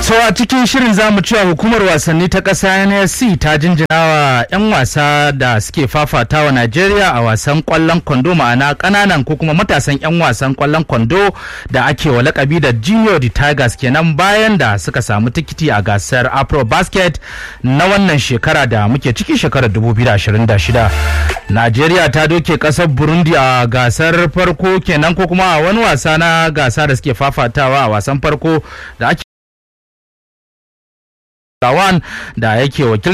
So a cikin shirin zamu cewa hukumar wasanni ta ƙasa NSC ta jinjina wa 'yan wasa da suke fafata wa Najeriya a wasan ƙwallon kwando ma'ana ƙananan ko kuma matasan 'yan wasan ƙwallon kwando da ake wa lakabi da Junior the Tigers kenan bayan da suka samu tikiti a gasar Afro Basket na wannan shekara da muke ciki shekarar 2026. Najeriya ta doke ƙasar Burundi a gasar farko kenan ko kuma a wani wasa na gasa da suke fafatawa a wasan farko da ake Tawan da yake wakil